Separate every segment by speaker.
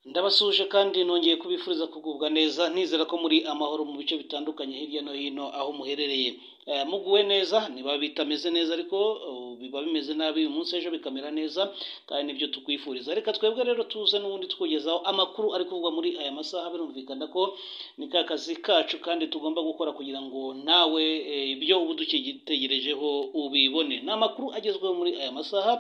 Speaker 1: Ndabasuje kandi nongeye kubifuriza kugubwa neza ntizera ko muri amahoro mu bice bitandukanye hirya no hino aho muherereye Eh, muguwe neza niba bitameze neza ariko oh, biba bimeze nabi uyu munsi ejo bikamera neza kandi nibyo tukwifuriza reka twebwe rero tuze n'ubundi tukugezaho amakuru ari kuvugwa muri aya masaha birumvikana ko ni ka kazi kacu kandi tugomba gukora kugira ngo nawe eh, ibyo uba udukitegerejeho ubibone ni amakuru agezweho muri aya masaha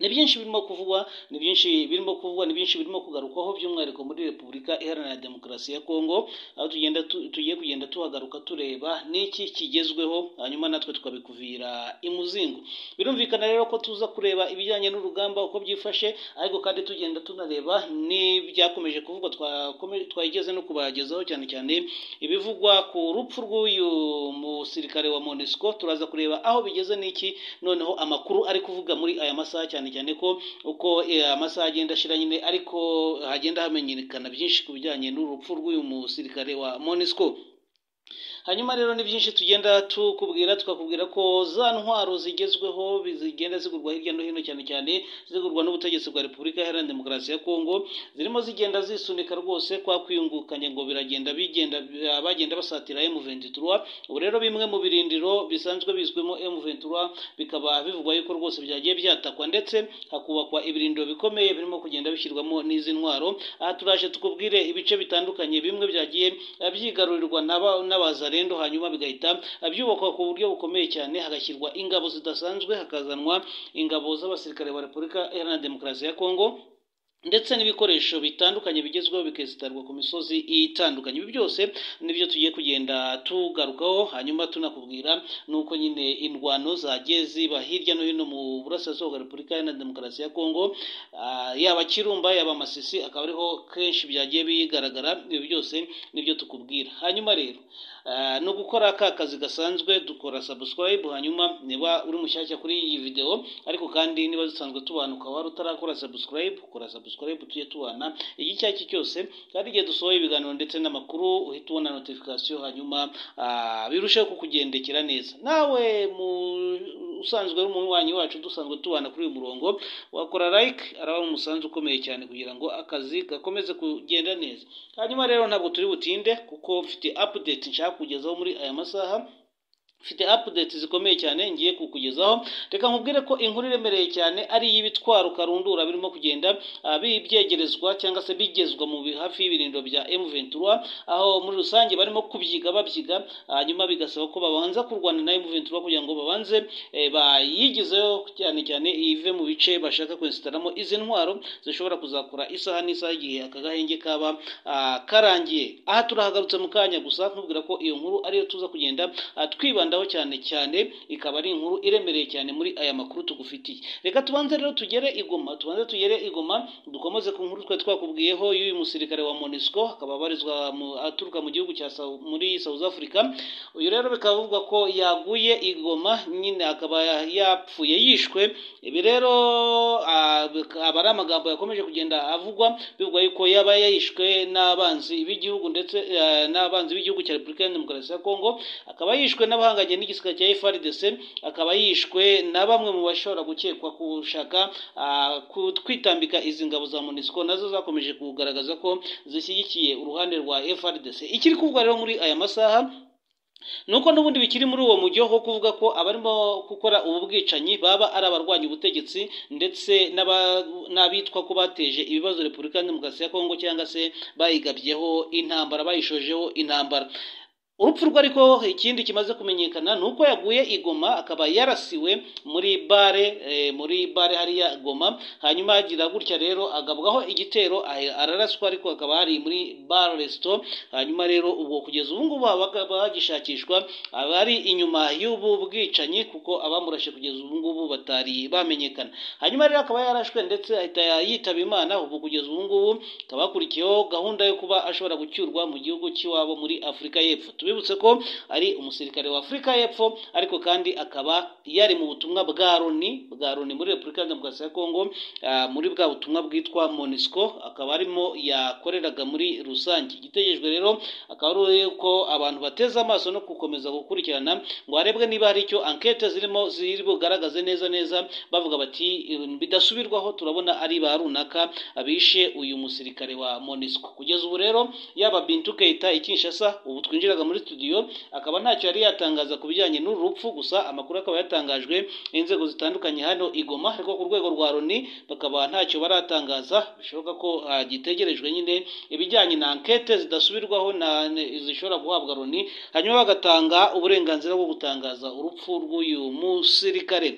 Speaker 1: ni byinshi birimo kuvugwa ni byinshi birimo kuvugwa ni byinshi birimo kugarukwaho by'umwihariko muri repubulika iharanira demokarasi ya kongo aho tugenda tu- tugiye kugenda tuhagaruka tureba n'iki kigezweho hanyuma natwe tukabikuvira imuzingo birumvikana rero ko tuza kureba ibijyanye n'urugamba uko byifashe ariko kandi tugenda tunareba n'ibyakomeje kuvugwa twakome- twageze no kubagezaho cyane cyane ibivugwa ku rupfu rw'uyu musirikare wa monesco turaza kureba aho bigeze n'iki noneho amakuru ari kuvuga muri aya masaha cyane cyane ko uko eh, amasaha agenda ashira nyine ariko hagenda hamenyekana byinshi ku bijyanye n'urupfu rw'uyu musirikare wa monesco hanyuma rero ni byinshi tugenda tukubwira tukakubwira ko za ntwaro zigezweho zigenda zigurwa hirya no hino cyane cyane zigurwa n'ubutegetsi bwa repubulika iharanira demokarasi ya kongo zirimo zigenda zisunika rwose kwa kwiyungukanya ngo biragenda bigenda bagenda basatira M23 ubu rero bimwe mu birindiro bisanzwe bizwimo M23 bikaba bivugwa yuko rwose byagiye byatakwa ndetse hakubakwa ibirindiro bikomeye birimo kugenda bishyirwamo n'izi ntwaro aha turaje tukubwire ibice bitandukanye bimwe byagiye eh, byigarurirwa n'aba- n'abazarendo hanyuma bigahita eh, byubakwa ku buryo bukomeye cyane hagashyirwa ingabo zidasanzwe hakazanwa ingabo z'abasirikare ba repubulika iharanira demokarasi ya kongo ndetse n'ibikoresho bitandukanye bigezweho bikesitarwa ku misozi itandukanye ibi byose nibyo tugiye kugenda tugarukaho hanyuma tunakubwira nuko nyine indwano zagiye ziba hirya no hino mu burasirazuba bwa repubulika iharanira demokarasi ya kongo Ah, yaba kirumba yaba masisi akaba ariho kenshi byagiye bigaragara ibi byose nibyo tukubwira hanyuma rero ah, ni ugukora ka kazi gasanzwe dukora subscribe hanyuma niba uri mushyashya kuri iyi videwo ariko kandi niba dusanzwe tubana ukaba wari utarakora subscribe ukora subscribe tujye tubana iki icyo ari cyo cyose kandi igihe dusohoye ibiganiro ndetse n'amakuru uhita ubona notification hanyuma ah, birusheho kukugendekera neza nawe mu usanzwe ari umunywanyi wacu dusanzwe tubana kuri uyu murongo wakora like araba ari umusanzu ukomeye cyane kugira ngo akazi gakomeze kugenda neza hanyuma rero ntabwo turi butinde kuko mfite update nshaka kugezaho muri aya masaha mfite update zikomeye cyane ngiye kukugezaho reka nkubwire ko inkuru iremereye cyane ari iy'ibitwaro karundura birimo kugenda ah, bi- byegerezwa cyangwa se bigezwa mu bi- hafi y'ibirindiro bya M23 aho muri rusange barimo kubyiga babyiga hanyuma bigasaba ko babanza kurwana na M23 kugira ngo babanze eh, bayigizeho cyane cyane ive mu bice bashaka kwesitaramo izi ntwaro zishobora kuzakora isaha n'isaha igihe aka gahenge kaba ah, karangiye aha turahagarutse mu kanya gusa nkubwira ko iyo nkuru ariyo tuza kugenda ah, twibandaho cyane cyane ikaba ari inkuru iremereye cyane muri aya makuru tugufitiye reka tubanze rero tugere igoma tubanze tugere igoma dukomeze ku nkuru twari twakubwiyeho y'uyu musirikare wa monisco akaba abarizwa mu- aturuka mu gihugu cya Sau- muri south africa uyu rero bikaba bivugwa ko yaguye igoma nyine akaba yapfuye yishwe ibi rero ah, akaba ari amagambo yakomeje kugenda avugwa bivugwa yuko yaba yishwe n'abanzi b'igihugu ndetse eh, n'abanzi b'igihugu cya repubulika iharanira demokarasi ya kongo akaba yishwe n'abahanganye n'igisirikare cya FRDC akaba yishwe na bamwe mu bashobora gukekwa gushaka ah, ku- kwitambika izi ngabo za MONUSCO nazo zakomeje kugaragaza ko zishyigikiye uruhande rwa FRDC ikiri kuvugwa rero muri aya masaha nuko n'ubundi bikiri muri uwo mujyo wo kuvuga ko abarimo gukora ubu bwicanyi baba ari abarwanya ubutegetsi ndetse n'aba- n'abitwa ko bateje ibibazo repubulika iharanira demokarasi ya kongo cyangwa se bayigabyeho intambara bayishojeho intambara urupfu rwe ariko ikindi kimaze kumenyekana ni uko yaguye igoma akaba yarasiwe muri bare eh, muri bare hariya goma hanyuma agira gutya rero agabwaho igitero ahe- araraswa ariko akaba hari muri bar resto hanyuma rero ubwo kugeza ubu ngubu bakaba bagishakishwa aba ari inyuma y'ubu bwicanyi kuko abamurashe kugeza ubu ngubu batari bamenyekana hanyuma rero akaba yarashwe ndetse ahita yitaba imana ubu kugeza ubu ngubu akaba hakurikiyeho gahunda yo kuba ashobora gucyurwa mu gihugu cy'iwabo muri afurika y'epfo tubi twibutse ko ari umusirikare wa afurika y'epfo ariko kandi akaba yari mu butumwa bwa loni bwa loni muri repubulika iharanira demokarasi ya kongo ah, muri bwa butumwa bwitwa monisco akaba arimo yakoreraga muri rusange igitegerejwe rero akaba ari uko abantu bateze amaso no gukomeza gukurikirana ngo harebwe niba hari icyo ankete zirimo ziri bugaragaze neza neza bavuga bati "Ibi bidasubirwaho turabona ari ba runaka abishe uyu musirikare wa monisco kugeza ubu rero yaba bintu keita i kinshasa ubu twinjiraga muri studio akaba ntacyo yari yatangaza ku bijyanye n'uru rupfu gusa amakuru akaba yatangajwe n'inzego zitandukanye hano i Goma ariko ku rwego rwa loni bakaba ntacyo baratangaza bishoboka ko hagitegerejwe nyine ibijyanye na ankete zidasubirwaho na zishobora guhabwa loni hanyuma bagatanga uburenganzira bwo gutangaza urupfu rw'uyu musirikare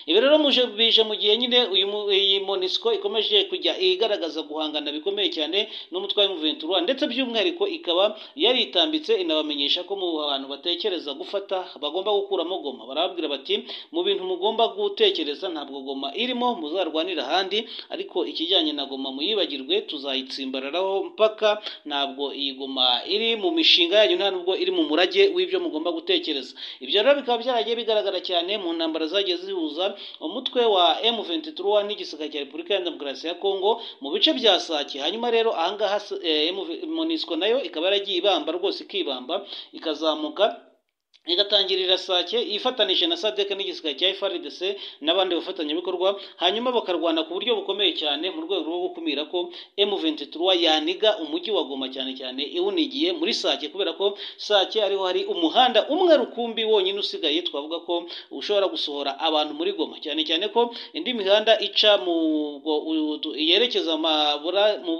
Speaker 1: ibi rero muje bije mu gihe nyine uyu mu- iyi monisco ikomeje kujya igaragaza guhangana bikomeye cyane n'umutwe wa M23 ndetse by'umwihariko ikaba yaritambitse inabamenyesha ko mu bantu batekereza gufata bagomba gukuramo goma barababwira bati mu bintu mugomba gutekereza ntabwo goma irimo muzarwanira ahandi ariko ikijyanye na goma muyibagirwe tuzayitsimbararaho mpaka ntabwo iyi goma iri mu mishinga yanyu nta nubwo iri mu murage w'ibyo mugomba gutekereza ibyo rero bikaba byaragiye bigaragara cyane mu ntambara zagiye zihuza umutwe wa M23 n'igisirikare cya Repubulika ya Demokarasi ya Kongo mu bice bya Sake hanyuma rero ahangaha eh, M- MONUSCO nayo ikaba yaragiye ibamba rwose ikibamba ikazamuka igatangirira sake ifatanije na sadek n'igisirikare cya FRDC n'abandi bafatanyabikorwa hanyuma bakarwana ku buryo bukomeye cyane mu rwego rwo gukumira ko M23 yaniga umujyi wa Goma cyane cyane iwunigiye muri sake kubera ko sake ariho hari umuhanda umwe rukumbi wonyine usigaye twavuga ko ushobora gusohora abantu muri Goma cyane cyane ko indi mihanda ica mu bwo- u- tu- yerekeza mabura mu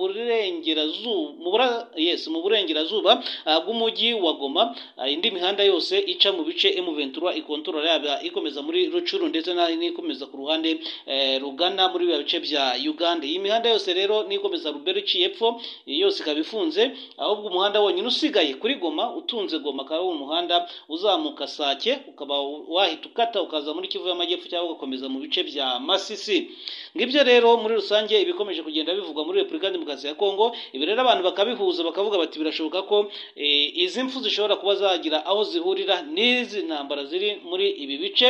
Speaker 1: burengerazuba mu bura yes mu burengerazuba ah, bw'umujyi wa Goma Ah, indi mihanda yose ica mu bice M23 ikontorora yaba ikomeza muri Rucuru ndetse na- n'ikomeza ku ruhande eh, rugana muri biba bice bya Uganda iyi mihanda yose rero n'ikomeza Rubero iciye epfo iyi yose ikaba ifunze ahubwo umuhanda wonyine usigaye kuri Goma utunze Goma akaba ari umuhanda uzamuka Sake ukaba wahita ukata ukaza muri Kivu y'Amajyepfo cyangwa ugakomeza mu bice bya Masisi ngibyo rero muri rusange ibikomeje kugenda bivugwa muri Repubulika ya Demokarasi ya Kongo ibi rero abantu bakabihuza bakavuga bati birashoboka ko eh, izi mfu zishobora kuba zagira aho zihurira n'izi ntambara ziri muri ibi bice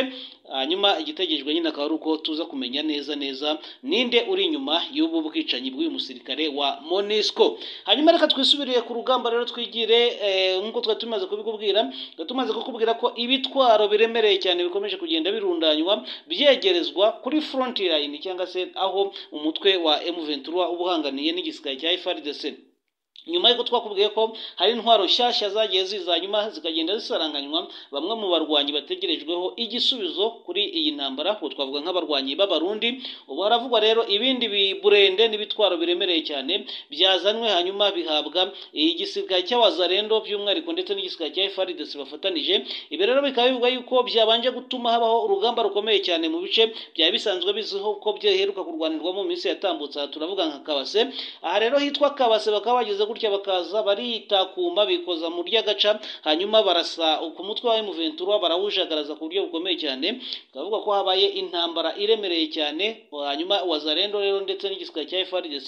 Speaker 1: hanyuma igitegerejwe nyine akaba ari uko tuza kumenya neza neza ninde uri inyuma y'ubu bwicanyi bw'uyu musirikare wa monisco hanyuma reka twisubiriye ku rugamba rero twigire eh, nk'uko twari tumaze kubikubwira twari tumaze kukubwira ko ibitwaro biremereye cyane bikomeje kugenda birundanywa byegerezwa kuri fronti line cyangwa se aho umutwe wa M23 uba uhanganiye n'igisirikare cya FARDC nyuma y'uko twakubwiye ko hari intwaro nshyashya zagiye ziza hanyuma zikagenda zisaranganywa bamwe mu barwanyi bategerejweho igisubizo kuri iyi ntambara ubwo twavuga nk'abarwanyi b'abarundi ubu haravugwa rero ibindi biburende n'ibitwaro biremereye cyane byazanywe hanyuma bihabwa igisirikare cy'abazarendo by'umwihariko ndetse n'igisirikare cya FARDC bafatanije ibi rero bikaba bivuga yuko byabanje gutuma habaho urugamba rukomeye cyane mu bice byari bisanzwe bizwiho ko byaheruka kurwanirwamo mu minsi yatambutse aha turavuga nka kabase aha rero hitwa kabase bakaba bageze gutya bakaza baritakuma bikoza mu ry'agaca hanyuma barasa ku mutwe wa M23 barawujagaraza ku buryo bukomeye cyane bakavuga ko habaye intambara iremereye cyane hanyuma wazarendo rero ndetse n'igisirikare cya FARDC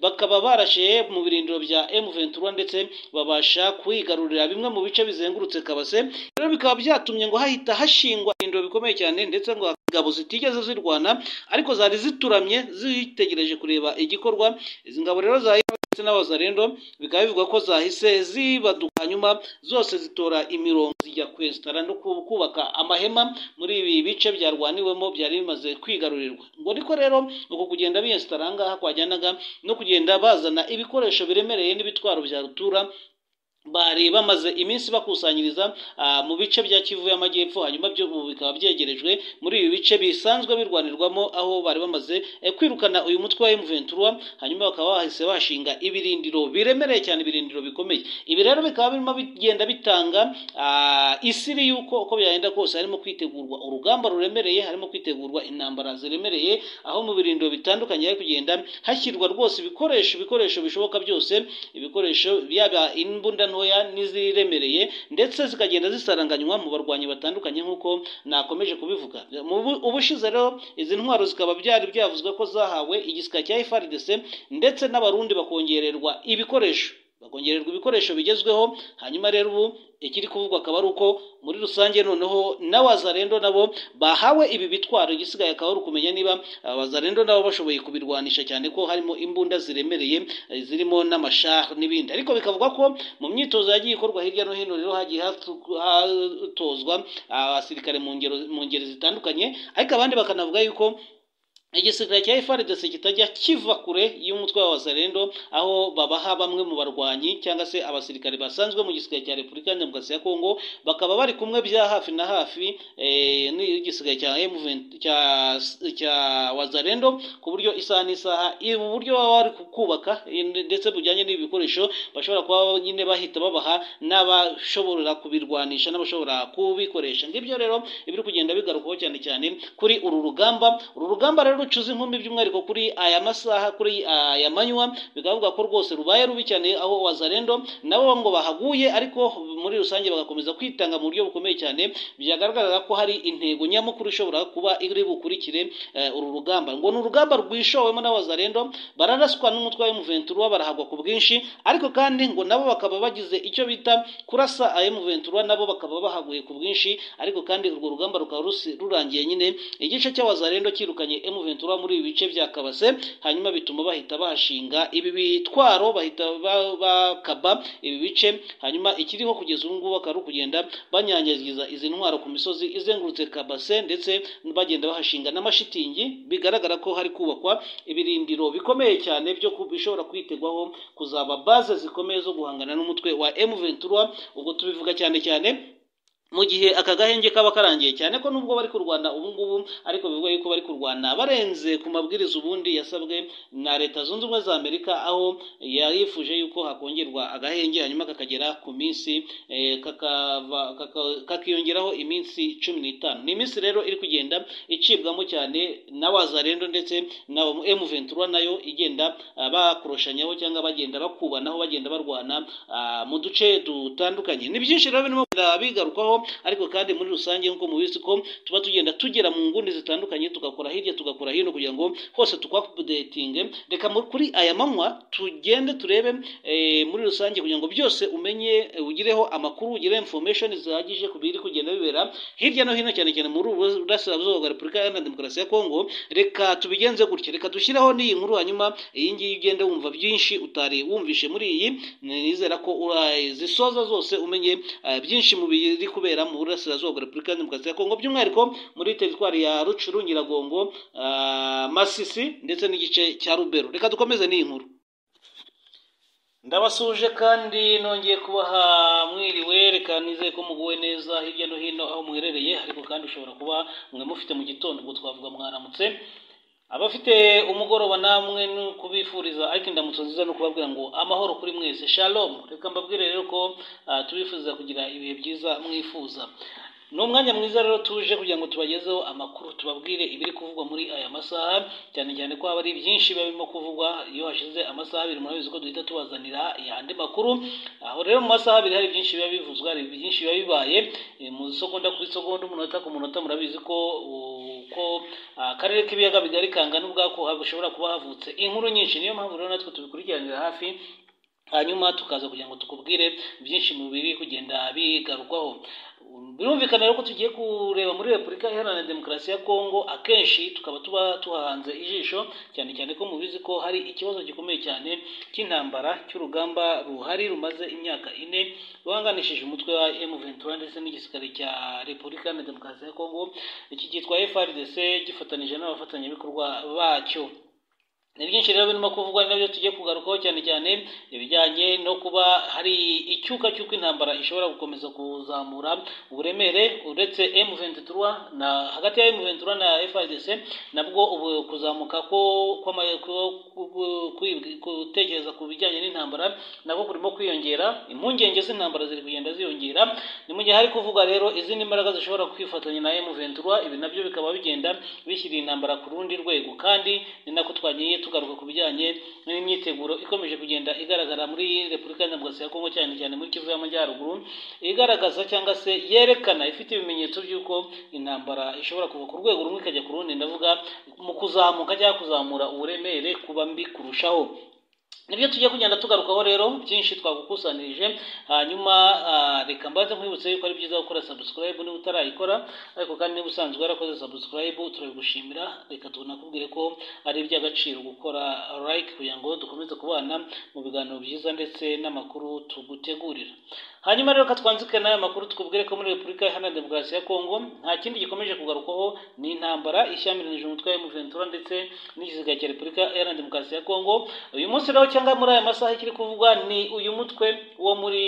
Speaker 1: bakaba barashiye mu birindiro bya M23 ndetse babasha kwigarurira bimwe mu bice bizengurutse kabase rero bikaba byatumye ngo hahita hashingwa ibirindiro bikomeye cyane ndetse ngo ingabo zitigeze zirwana ariko zari zituramye zitegereje kureba igikorwa izi ngabo rero za ndetse n'abazarendo bikaba bivugwa ko zahise zibaduka hanyuma zose zitora imirongo zijya kwesitara no ku- kubaka amahema muri ibi bice byarwaniwemo byari bimaze kwigarurirwa ngo ariko rero uko kugenda biyesitara ahangaha kwajyanaga no kugenda bazana ibikoresho biremereye n'ibitwaro bya rutura bari bamaze iminsi bakusanyiriza ah, mu bice bya Kivu y'Amajyepfo hanyuma byo ubu bikaba byegerejwe muri ibi bice bisanzwe birwanirwamo aho bari bamaze eh, kwirukana uyu mutwe wa M23 hanyuma bakaba bahise bashinga ibirindiro biremereye cyane ibirindiro bikomeye ibi rero bikaba birimo bigenda bitanga ah, isiri y'uko uko byagenda kose harimo kwitegurwa urugamba ruremereye harimo kwitegurwa intambara ziremereye aho mu birindiro bitandukanye hari kugenda hashyirwa rwose ibikoresho ibikoresho bishoboka byose ibikoresho byaba imbunda ntoya n'iziremereye ndetse zikagenda zisaranganywa mu barwanyi batandukanye nk'uko nakomeje kubivuga Mu bu- ubushize rero izi ntwaro zikaba byari byavuzwe ko zahawe igisika cya FARDC ndetse n'abarundi bakongererwa ibikoresho bakongererwa ibikoresho bigezweho hanyuma rero ubu ikiri kuvugwa akaba ari uko muri rusange noneho n'abazarendo nabo bahawe ibi bitwaro igisigaye akaba ari ukumenya niba abazarendo nabo bashoboye kubirwanisha cyane ko harimo imbunda ziremereye zirimo n'amashari n'ibindi ariko bikavuga ko mu myitozo yagiye ikorwa hirya no hino rero hagiye hatozwa abasirikare mu ngero mu ngeri zitandukanye ariko abandi bakanavuga yuko igisirikare cya FARDC kitajya kiva kure y'umutwe w'abazarendo aho babaha bamwe mu barwanyi cyangwa se abasirikare basanzwe mu gisirikare cya Repubulika ya Demokarasi ya Kongo bakaba bari kumwe bya hafi na hafi eh, n'igisirikare cya M23 cya cya wazarendo ku buryo isaha n'isaha ubu buryo baba bari kubaka ndetse bujyanye n'ibikoresho bashobora kuba nyine bahita babaha n'abashobora kubirwanisha n'abashobora kubikoresha ngibyo rero ibiri kugenda bigarukwaho cyane cyane kuri uru rugamba uru rugamba rero rucuza inkumbi by'umwihariko kuri aya masaha kuri aya manywa bikavuga ko rwose rubaye rubi cyane aho wazarendo nabo ngo bahaguye ariko muri rusange bagakomeza kwitanga mu buryo bukomeye cyane byagaragara ko hari intego nyamukuru ishobora kuba iri bukurikire uru rugamba ngo ni urugamba rwishowemo n'abazarendo bararaswa n'umutwe wa M23 barahagwa ku bwinshi ariko kandi ngo nabo bakaba bagize icyo bita kurasa aya M23 nabo bakaba bahaguye ku bwinshi ariko kandi urwo rugamba rukaba rurangiye nyine igice cy'abazarendo kirukanye M23 Ventura muri ibi bice bya Kabase hanyuma bituma bahita bahashinga ibi bitwaro bahita bakaba ibi bice hanyuma ikiriho kugeza ubu ngubu akaba kugenda banyanyagiza izi ntwaro ku misozi izengurutse Kabase ndetse bagenda bahashinga n'amashitingi bigaragara ko hari kubakwa ibirindiro bikomeye cyane byo bishobora kwitegwaho kuzaba baze zikomeye zo guhangana n'umutwe wa M23 ubwo tubivuga cyane cyane mu gihe aka gahenge kaba karangiye cyane ko nubwo bari kurwana ubu ngubu ariko bivuga yuko bari kurwana barenze ku mabwiriza ubundi yasabwe na leta zunze ubumwe za amerika aho yifuje yuko hakongerwa agahenge hanyuma kakagera ku minsi kakiyongeraho iminsi cumi n'itanu ni iminsi rero iri kugenda icibwamo cyane na wazarendo ndetse na emuventura nayo igenda bakorosanyaho cyangwa bagenda bakubanaho bagenda barwana mu duce dutandukanye ni byinshi rero birimo bigarukaho ariko kandi muri rusange nk'uko mubizi ko tuba tugenda tugera mu nguni zitandukanye tugakora hirya tugakora hino kugira ngo hose tukwapudetinge reka kuri aya manywa tugende turebe muri rusange kugira ngo byose umenye ugireho amakuru ugire information zihagije ku biri kugenda bibera hirya no hino cyane cyane muri burasirazuba bwa repubulika iharanira demokarasi ya kongo reka tubigenze gutya reka dushyireho n'iyi nkuru hanyuma iyi ngiyi ugende wumva byinshi utari wumvishe muri iyi nizera ko zisoza zose umenye byinshi mu biri kubera kubera mu burasirazuba bwa repubulika ya demokarasi ya kongo by'umwihariko muri teritwari ya rucuru nyiragongo masisi ndetse n'igice cya rubero reka dukomeze n'iyi nkuru ndabasuje kandi nongeye kubaha mwiriwe reka nizeye ko muguwe neza hirya no hino aho muherereye ariko kandi ushobora kuba mwe mufite mu gitondo ubwo twavuga mwaramutse abafite umugoroba namwe no kubifuriza ariko indamutso nziza no kubabwira ngo amahoro kuri mwese shalom reka mbabwire rero ko tubifuriza kugira ibihe byiza mwifuza ni umwanya mwiza rero tuje kugira ngo tubagezeho amakuru tubabwire ibiri kuvugwa muri aya masaha cyane cyane ko haba ari byinshi biba birimo kuvugwa iyo hashize amasaha abiri murabizi ko duhita tubazanira andi makuru aho rero mu masaha abiri hari byinshi biba bivuzwa hari byinshi biba bibaye mu isogonda ku isogonda umunota ku munota murabizi ko ko akarere k'ibiyaga bigari kangana ubwako hashobora kuba havutse inkuru nyinshi niyo mpamvu rero natwe tubikurikiranira hafi hanyuma tukaza kugira ngo tukubwire byinshi mu biri kugenda bigarukwaho birumvikana rero ko tugiye kureba muri repubulika iharanira demokarasi ya kongo akenshi tukaba tuba tuhahanze ijisho cyane cyane ko mubizi ko hari ikibazo gikomeye cyane cy'intambara cy'urugamba ruhari rumaze imyaka ine ruhanganishije umutwe wa M23 ndetse n'igisirikare cya repubulika iharanira demokarasi ya kongo iki cyitwa FARDC gifatanije n'abafatanyabikorwa bacyo ni byinshi rero birimo kuvugwa ni nabyo tugiye kugarukaho cyane cyane ibijyanye no kuba hari icyuka cy'uko intambara ishobora gukomeza kuzamura uburemere uretse M23 na hagati ya M23 na FARDC nabwo ubu kuzamuka ko gutekereza ku bijyanye n'intambara nabwo kurimo kwiyongera impungenge z'intambara ziri kugenda ziyongera ni mu gihe hari kuvuga rero izindi mbaraga zishobora kwifatanya na M23 ibi nabyo bikaba bigenda bishyira intambara ku rundi rwego kandi ni nako twagiye tugaruka ku bijyanye n'imyiteguro ikomeje kugenda igaragara muri repubulika ya demokarasi ya kongo cyane cyane muri kivu y'amajyaruguru igaragaza cyangwa se yerekana ifite ibimenyetso by'uko intambara ishobora kuva ku rwego rumwe ikajya ku rundi ndavuga mu kuzamuka cyangwa kuzamura uburemere kuba mbi kurushaho nibyo tugiye kugenda tugarukaho rero byinshi twagukusanyirije hanyuma reka mbaze nkwibutse yuko ari byiza gukora sabusikarayibu niba utarayikora ariko kandi niba usanzwe warakoze sabusikarayibu turabigushimira reka tunakubwire ko ari iby'agaciro gukora like kugira ngo dukomeze kubana mu biganiro byiza ndetse n'amakuru tugutegurira hanyuma rero katwanzike n'aya makuru tukubwire ko muri repubulika iharanira demokarasi ya kongo nta kindi gikomeje kugarukwaho ni intambara ishyamiranyije umutwe wa emuventura ndetse n'ikiziga cya repubulika iharanira demokarasi ya kongo uyu munsi rero cyangwa muri aya masaha ikiri kuvugwa ni uyu mutwe wo muri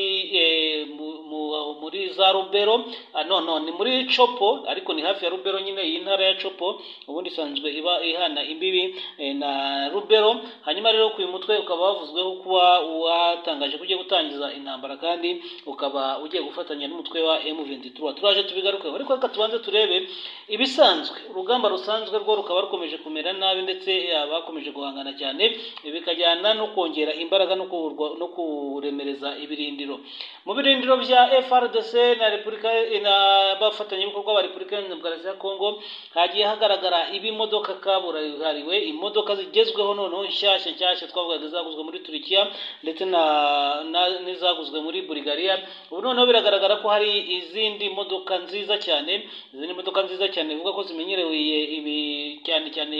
Speaker 1: muri za rubero nono ni muri copo ariko ni hafi ya rubero nyine iyi ntara ya copo ubundi isanzwe iba ihana imbibi na rubero hanyuma rero uyu mutwe ukaba wavuzweho kuba watangaje ko ugiye gutangiza intambara kandi ukaba ugiye gufatanya n'umutwe wa M23 turaje tubigarukeho ariko reka tubanze turebe ibisanzwe urugamba rusanzwe rwo rukaba rukomeje kumera nabi ndetse abakomeje guhangana cyane bikajyana no kongera imbaraga no kuburwa no kuremereza ibirindiro mu birindiro bya FRDC na Repubulika na bafatanyabikorwa ba Repubulika Iharanira Demokarasi ya Kongo hagiye hagaragara ibimodoka kaburahariwe imodoka zigezweho noneho nshyashya nshyashya twavugaga izaguzwe muri Turikiya ndetse na, na n'izaguzwe muri Bulgaria ubu noneho biragaragara ko hari izindi modoka nziza cyane izindi modoka nziza cyane bivuga ko zimenyerewe ibi cyane cyane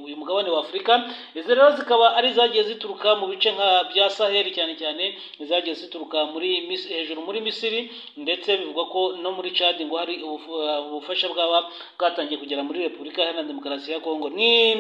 Speaker 1: uyu mugabane wa afurika izi rero zikaba ari zagiye zituruka mu bice nka bya saheli cyane cyane zagiye zituruka muri hejuru muri misiri ndetse bivuga ko no muri Chad ngo hari ubufasha bwaba bwatangiye kugera muri repubulika iharanira demokarasi ya kongo ni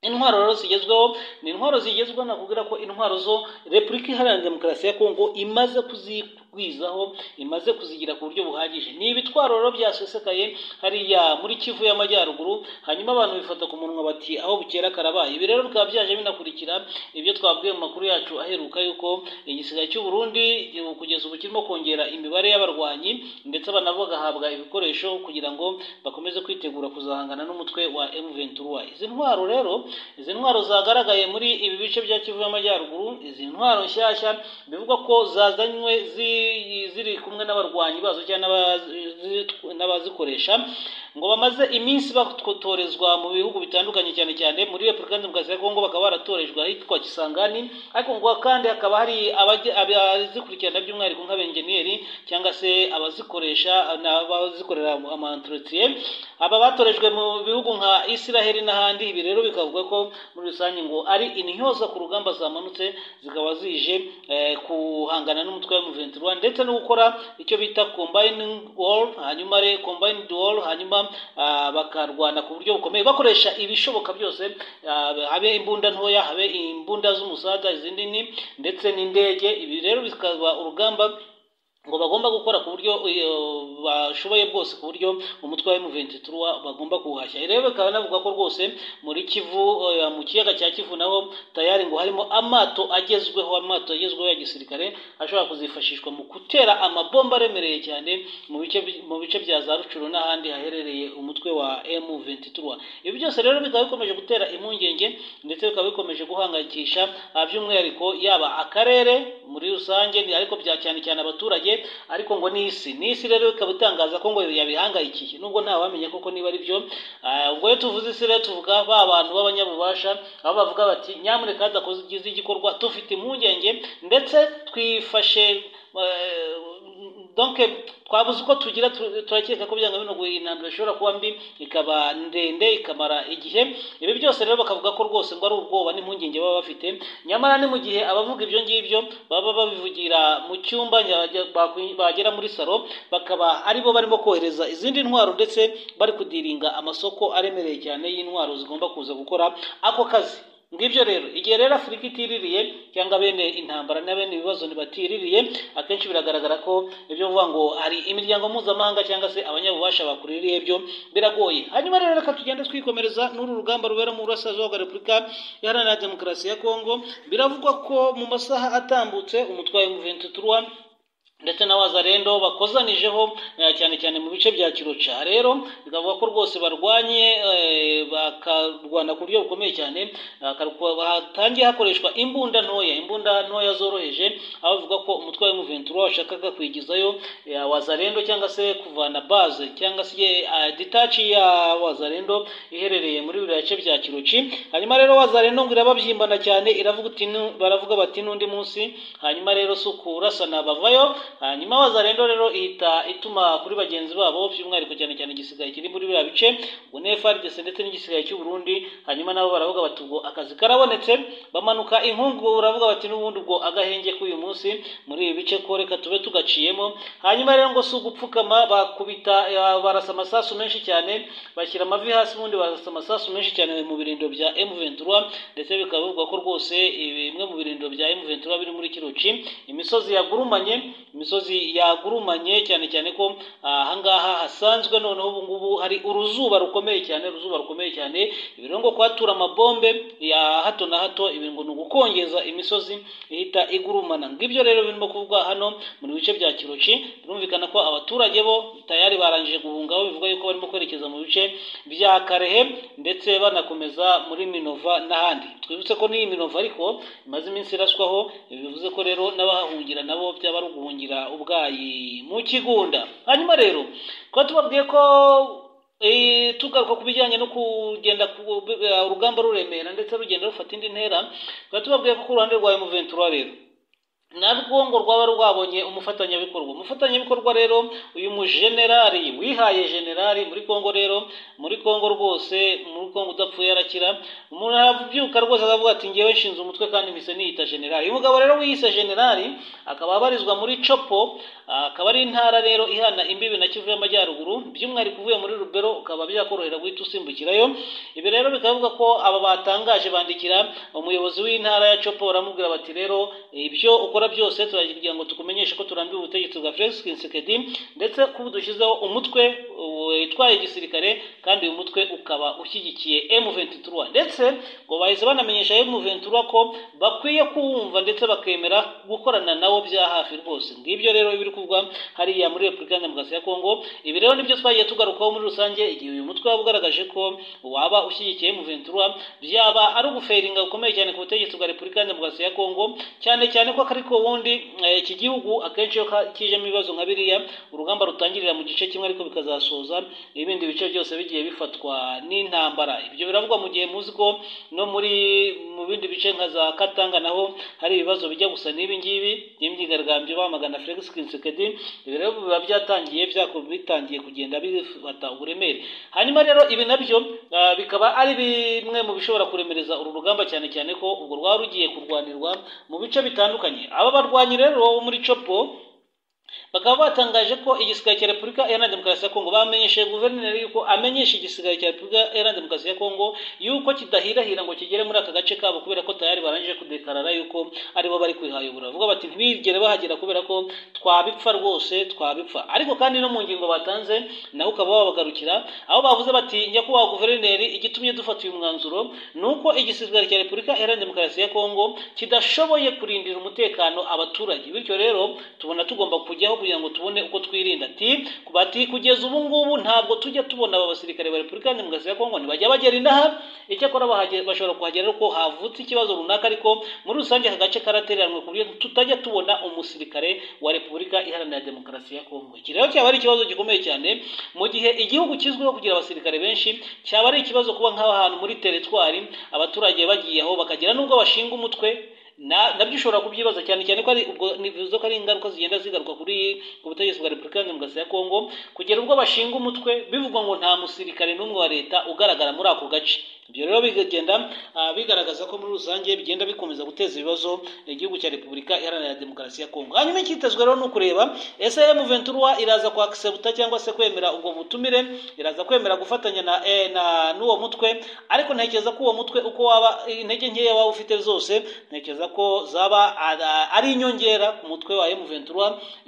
Speaker 1: intwaro rero zigezweho ni intwaro zigezweho nakubwira ko intwaro zo repubulika iharanira demokarasi ya kongo imaze kuzigwizaho imaze kuzigira ku buryo buhagije ni ibitwaro rero byasesekaye hariya muri kivu y'amajyaruguru hanyuma abantu bifata ku munwa bati aho bukera karabaye ibi rero bikaba byaje binakurikira ibyo twabwiye mu makuru yacu aheruka yuko igisigaye cy'u Burundi kugeza ubu kirimo kongera imibare y'abarwanyi ndetse abana bagahabwa ibikoresho kugira ngo bakomeze kwitegura kuzahangana n'umutwe wa M23 izi ntwaro rero izi ntwaro zagaragaye muri ibi bice bya kivu y'amajyaruguru izi ntwaro nshyashya bivugwa ko zazanywe ziri kumwe n'abarwanyi bazo cyangwa n'abazikoresha ngo bamaze iminsi bakotorezwa mu bihugu bitandukanye cyane cyane muri repubulika demokarasi ya kongo bakaba baratorejwe ahitwa kisangani ariko ngo kandi hakaba hari abazikurikirana by'umwihariko nk'abenjeniyeri cyangwa se abazikoresha n'abazikorera amantretiye aba batorejwe mu bihugu nka israheli n'ahandi ibi rero bikavuga ko muri rusange ngo ari intyoza ku rugamba zamanutse zikaba zije guhangana n'umutwe wa M23 ndetse no gukora icyo bita combining wall hanyuma re combined wall hanyuma bakarwana ku buryo bukomeye bakoresha ibishoboka byose habe imbunda ntoya habe imbunda z'umusaga izindi ni ndetse n'indege ibi rero bikaba urugamba ngo bagomba gukora ku buryo bashoboye bwose ku buryo umutwe wa M23 bagomba kuwuhashya rero bikaba navuga ko rwose muri Kivu mu kiyaga cya Kivu naho tayari ngo harimo amato agezweho amato agezweho ya gisirikare ashobora kuzifashishwa mu gutera amabomba aremereye cyane mu bice mu bice bya za Rucuru n'ahandi haherereye umutwe wa M23 ibi byose rero bikaba bikomeje gutera impungenge ndetse bikaba bikomeje guhangayikisha by'umwihariko yaba akarere muri rusange ariko bya cyane cyane abaturage ariko ngo n'isi n'isi rero ikaba itangaza ko ngo yabihangayikiye nubwo nta wamenya koko niba ari byo ubwo iyo tuvuze isi rero tuvuga ba bantu b'abanyabubasha aho bavuga bati nyamuneka hadakoze igikorwa tufite impungenge ndetse twifashe donc twabuze uko tugira turakeka ko byanga bino intambara ishobora kuba mbi ikaba ndende ikamara igihe ibi byose rero bakavuga ko rwose ngo ari ubwoba n'impungenge baba bafite nyamara ni mu gihe abavuga ibyo ngibyo baba babivugira mu cyumba bagera muri salo bakaba aribo barimo kohereza izindi ntwaro ndetse bari kudiringa amasoko aremereye cyane y'intwaro zigomba kuza gukora ako kazi ngibyo rero igihe rero afurika itiririye cyangwa bene intambara na bene ibibazo ntibatiririye akenshi biragaragara ko ibyo bivuga ngo hari imiryango mpuzamahanga cyangwa se abanyabubasha bakuririye byo biragoye hanyuma rero reka tugende twikomereza n'uru rugamba rubera mu burasirazuba bwa repubulika iharanira demokarasi ya kongo biravugwa ko mu masaha atambutse umutwe wa M23 ndetse na wazarendo bakozanijeho eh, cyane cyane mu bice bya kiroca rero bikavuga ko rwose barwanye eh, bakarwana ku buryo bukomeye cyane bakarwa- hatangiye hakoreshwa imbunda ntoya imbunda ntoya zoroheje aho bavuga ko umutwe wa M23 washakaga kwigizayo eh, wazarendo cyangwa se kuvana base cyangwa se eh, detache ya wazarendo iherereye muri biriya bice bya kiroci hanyuma rero wazarendo ngo irababyimba cyane iravuga uti "Nu- baravuga bati n'undi munsi hanyuma rero si ukurasana bavayo hanyuma wazarendo rero ihita ituma kuri bagenzi babo by'umwihariko cyane cyane igisigaye kiri muri biriya bice ubwo ni FRDC ndetse n'igisigaye cy'u Burundi hanyuma nabo baravuga bati ubwo akazi karabonetse bamanuka inkungu baravuga bati n'ubundi ubwo agahenge k'uyu munsi muri ibi bice ko reka tube tugaciyemo hanyuma rero ngo si ugupfukama bakubita eh, barasa amasasu menshi cyane bashyira amavi hasi ubundi barasa amasasu menshi cyane mu birindiro bya M23 ndetse bikaba bivugwa ko rwose eh, bimwe mu birindiro bya M23 biri muri Kiruci imisozi yagurumanye imisozi yagurumanye cyane cyane ko ah, ahangaha hasanzwe noneho ubu ngubu hari uruzuba rukomeye cyane uruzuba rukomeye cyane ibi rero ngo kuhatura amabombe ya hato na hato ibi ngo ni ugukongeza imisozi ihita igurumana ngibyo rero birimo kuvugwa hano mu bice bya Kiroci birumvikana ko abaturage bo tayari barangije guhunga aho bivuga yuko barimo kwerekeza mu bice bya Karehe ndetse banakomeza muri Minova n'ahandi twibutse ko n'iyi Minova ariko imaze iminsi iraswaho ibi bivuze ko rero n'abahahungira nabo byaba ari uguhungira ubwayi mu Kigunda hanyuma rero kuba tubabwiye ko eh, tugaruka ku bijyanye no kugenda ku- eh, urugamba ruremera ndetse rugenda rufata indi ntera tukaba tubabwiye ko ku ruhande rwa M23 rero narwo ngo rwaba rwabonye umufatanyabikorwa umufatanyabikorwa rero uyu mujenerali wihaye generali muri kongo rero muri kongo rwose muri kongo udapfuye arakira umuntu arabyuka rwose akavuga ati ngewe nshinze umutwe kandi mpise niyita generali uyu mugabo rero wiyise generali akaba abarizwa muri copo akaba ari intara rero ihana imbibi na kivu y'amajyaruguru by'umwihariko uvuye muri rubero ukaba byakorohera guhita usimbukirayo ibi rero bikavuga ko aba batangaje bandikira umuyobozi w'intara ya copo baramubwira bati rero ibyo ukora byose turagira ngo tukumenyeshe ko turambiwe ubutegetsi bwa felix kinsekedi ndetse ko ubu dushyizeho umutwe uh, witwaye igisirikare kandi uyu mutwe ukaba ushyigikiye M23 ndetse ngo bahise banamenyesha M23 ko bakwiye kuwumva ndetse bakemera gukorana nabo bya hafi rwose ngibyo rero biri kuvugwa hariya muri Repubulika Demokarasi ya Kongo ibi rero nibyo twagiye tugarukaho muri rusange igihe uyu mutwe waba ugaragaje ko waba ushyigikiye M23 byaba ari uguferinga gukomeye cyane ku butegetsi bwa Repubulika Demokarasi ya Kongo cyane cyane ko ariko ubundi eh, iki gihugu akenshi iyo ka- kijemo ibibazo nka biriya urugamba rutangirira mu gice kimwe ariko bikazasoza ibindi bice byose bigiye bifatwa n'intambara ibyo biravugwa mu gihe muzi ko no muri mu bindi bice nka za Katanga naho hari ibibazo bijya gusa n'ibi ngibi by'imyigaragambyo bamagana Felix Tshisekedi ibi rero biba byatangiye byako bitangiye kugenda bifata uburemere hanyuma rero ibi nabyo ah, bikaba ari bimwe mu bishobora kuremereza uru rugamba cyane cyane ko ubwo rwari rugiye kurwanirwa mu bice bitandukanye aba barwanyi rero bo muri copo bakaba batangaje ko igisirikare cya repubulika iharanira demokarasi ya kongo bamenyesheje guverineri yuko amenyesha igisirikare cya repubulika iharanira demokarasi ya kongo yuko kidahirahira ngo kigere muri aka gace kabo kubera ko tayari barangije kudekarara yuko aribo bari kwihayobora bavuga bati ntibigere bahagera kubera ko twabipfa rwose twabipfa ariko kandi no mu ngingo batanze nawe ukaba wabagarukira aho bavuze bati nyakubahwa guverineri igitumye dufata uyu mwanzuro ni uko igisirikare cya repubulika iharanira demokarasi ya kongo kidashoboye kurindira umutekano abaturage bityo rero tubona tugomba kujyaho kugira ngo tubone uko twirinda ati bati kugeza ubu ngubu ntabwo tujya tubona aba basirikare ba repubulika iharanira demokarasi ya kongo ntibajya bagera inaha icyakora bahage- bashobora kuhagera ariko havutse ikibazo runaka ariko muri rusange aka gace karatereranywe ku buryo tutajya tubona umusirikare wa repubulika iharanira demokarasi ya kongo iki rero cyaba ari ikibazo gikomeye cyane mu gihe igihugu kizwiho kugira abasirikare benshi cyaba ari ikibazo kuba nk'aho ahantu muri teritwari abaturage bagiye aho bakagira n'ubwo bashinga umutwe na- nabyo ushobora kubyibaza cyane cyane ko ari ubwo nivuze ko ari ingaruka zigenda zigaruka kuri ku butegetsi bwa repubulika iharanira demokarasi ya kongo kugera ubwo bashinga umutwe bivugwa ngo nta musirikare n'umwe wa leta ugaragara muri ako gace ibyo rero bigagenda ah, bigaragaza ko muri rusange bigenda bikomeza guteza ibibazo igihugu cya repubulika iharanira demokarasi ya kongo hanyuma icyitezwe rero ni ukureba ese M23 iraza kwakisebuta cyangwa se kwemera ubwo butumire iraza kwemera gufatanya na, eh, na n'uwo mutwe ariko ntekereza ko uwo mutwe uko waba intege nkeya waba ufite zose ntekereza ko zaba ara- ari inyongera ku mutwe wa M23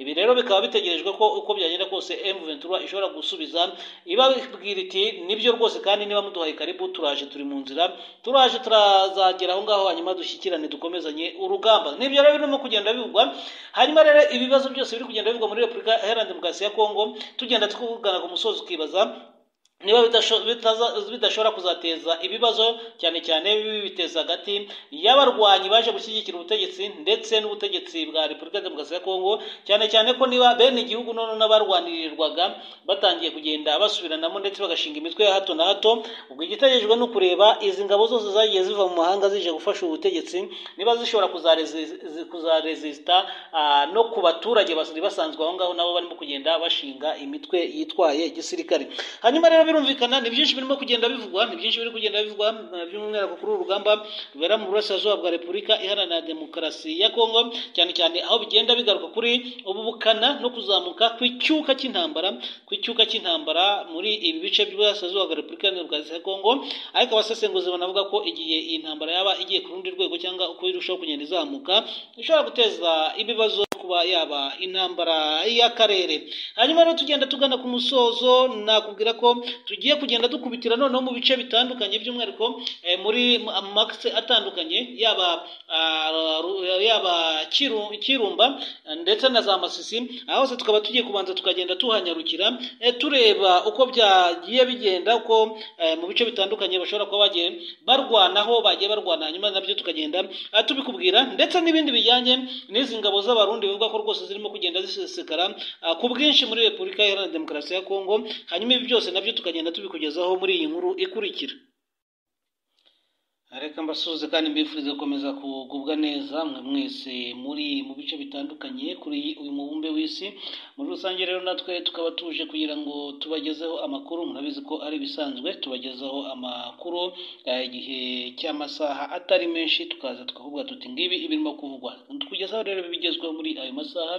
Speaker 1: ibi rero bikaba bitegerejwe ko uko byagenda kose M23 ishobora gusubiza ibabwira iti nibyo rwose kandi niba muduhaye karibu turaje turi mu nzira turaje turazagera aho ngaho hanyuma dushyikirane dukomezanye urugamba n'ibyo rero birimo kugenda bivugwa hanyuma rero ibibazo byose biri kugenda bivugwa muri repubulika iharanira demokarasi ya kongo tugenda twugana ku musozi ukibaza niba bidashobora kuzateza ibibazo cyane cyane bibiteza hagati y'abarwanyi baje gushyigikira ubutegetsi ndetse n'ubutegetsi bwa repubulika demokarasi ya kongo cyane cyane ko niba bene igihugu noneho n'abarwanirirwaga batangiye kugenda basubiranamo ndetse bagashinga imitwe ya hato na hato ubwo igitegerejwe ni ukureba izi ngabo zose zagiye ziva mu mahanga zije gufasha ubutegetsi niba zishobora kuzarezisita no ku baturage basanzwe aho ngaho nabo barimo kugenda bashinga imitwe yitwaye igisirikare hanyuma rero birumvikana ni byinshi birimo kugenda bivugwa ni byinshi biri kugenda bivugwa by'umwihariko kuri uru rugamba rubera mu burasirazuba bwa repubulika iharanira demokarasi ya kongo cyane cyane aho bigenda bigaruka kuri ubu bukana no kuzamuka kw'icyuka cy'intambara kw'icyuka cy'intambara muri ibi bice by'uburasirazuba bwa repubulika iharanira demokarasi ya kongo ariko abasesenguzi banavuga ko igihe iyi ntambara yaba igiye ku rundi rwego cyangwa uko irushaho kugenda izamuka ishobora guteza ibibazo kuba yaba intambara y'akarere hanyuma rero tugenda tugana ku musozo nakubwira ko tugiye kugenda dukubitira noneho mu bice bitandukanye by'umwihariko muri amakisi atandukanye yaba yaba kirumba ndetse na za masisi aho hose tukaba tugiye kubanza tukagenda tuhanyarukira tureba uko byagiye bigenda uko mu bice bitandukanye bashobora kuba bagiye barwanaho bagiye barwana hanyuma nabyo tukagenda tubikubwira ndetse n'ibindi bijyanye n'izi ngabo z'abarundi bivuga ko rwose zirimo kugenda zisesekara ku bwinshi muri repubulika iharanira demokarasi ya kongo hanyuma ibi byose nabyo tukagenda tubikugezaho muri iyi nkuru ikurikira reka mbasuhuze kandi mbifurize gukomeza kugubwa neza mwe mwese muri mu bice bitandukanye kuri uyu mubumbe w'isi muri rusange rero natwe tukaba tuje kugira ngo tubagezeho amakuru murabizi ko ari ibisanzwe tubagezaho amakuru igihe cy'amasaha atari menshi tukaza tukavuga tuti ngibi ibirimo kuvugwa tukugezaho rero bigezweho muri ayo masaha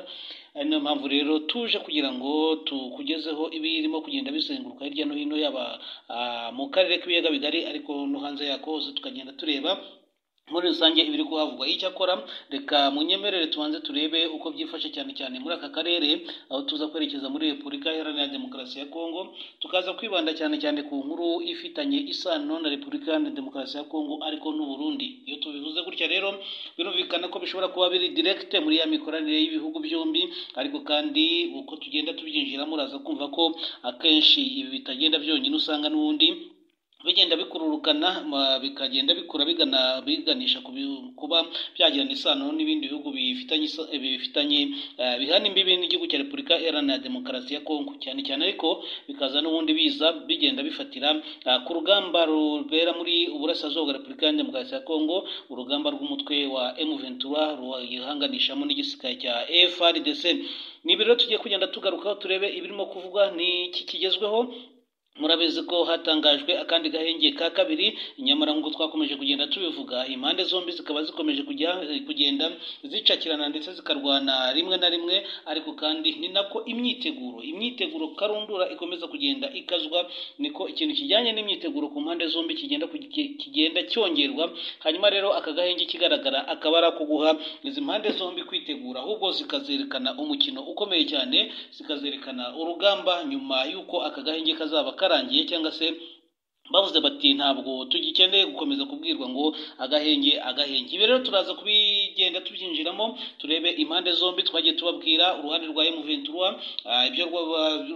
Speaker 1: ari niyo mpamvu rero tuje kugira ngo tukugezeho ibirimo kugenda bizenguruka hirya no hino yaba mu karere k'ibiyaga bigari ariko no hanze yako hose tukagenda tureba muri rusange ibiri kuhavugwa icyakora reka munyemerere tubanze turebe uko byifashe cyane cyane muri aka karere aho tuza kwerekeza muri repubulika iharanira demokarasi ya kongo tukaza kwibanda cyane cyane ku nkuru ifitanye isano na repubulika iharanira demokarasi ya kongo ariko n'uburundi iyo tubivuze gutya rero birumvikana ko bishobora kuba biri direkite muri ya mikoranire y'ibihugu byombi ariko kandi uko tugenda tubyinjiramo uraza kumva ko akenshi ibi bitagenda byonyine usanga n'ubundi bigenda bikururukana bikagenda bikura bigana biganisha kuba byagirana isano n'ibindi bihugu bifitanye bifitanye bihana imbibi n'igihugu cya repubulika iharanira demokarasi ya kongo cyane cyane ariko bikaza n'ubundi biza bigenda bifatira ku rugamba rubera muri uburasirazuba bwa repubulika iharanira demokarasi ya kongo urugamba rw'umutwe wa emuventura ruyihanganishamo n'igisirikare cya efrdc ni ibiro tugiye kugenda tugarukaho turebe ibirimo kuvugwa n'iki kigezweho murabizi ko hatangajwe akandi gahenge ka kabiri nyamara nk'uko twakomeje kugenda tubivuga impande zombi zikaba zikomeje kujya kugenda zicakirana ndetse zikarwana rimwe na rimwe ariko kandi ni nako imyiteguro imyiteguro karundura ikomeza kugenda ikazwa niko ikintu kijyanye n'imyiteguro ku mpande zombi kigenda kigenda cyongerwa hanyuma rero aka gahenge kigaragara akaba ari ako guha izi mpande zombi kwitegura ahubwo zikazerekana umukino ukomeye cyane zikazerekana urugamba nyuma y'uko aka gahenge kazaba karangiye cyangwa se bavuze bati ntabwo tugikeneye gukomeza kubwirwa ngo agahenge agahenge ibi rero turaza kubigenda tubyinjiramo turebe impande zombi twagiye tubabwira uruhande rwa emuventura ibyo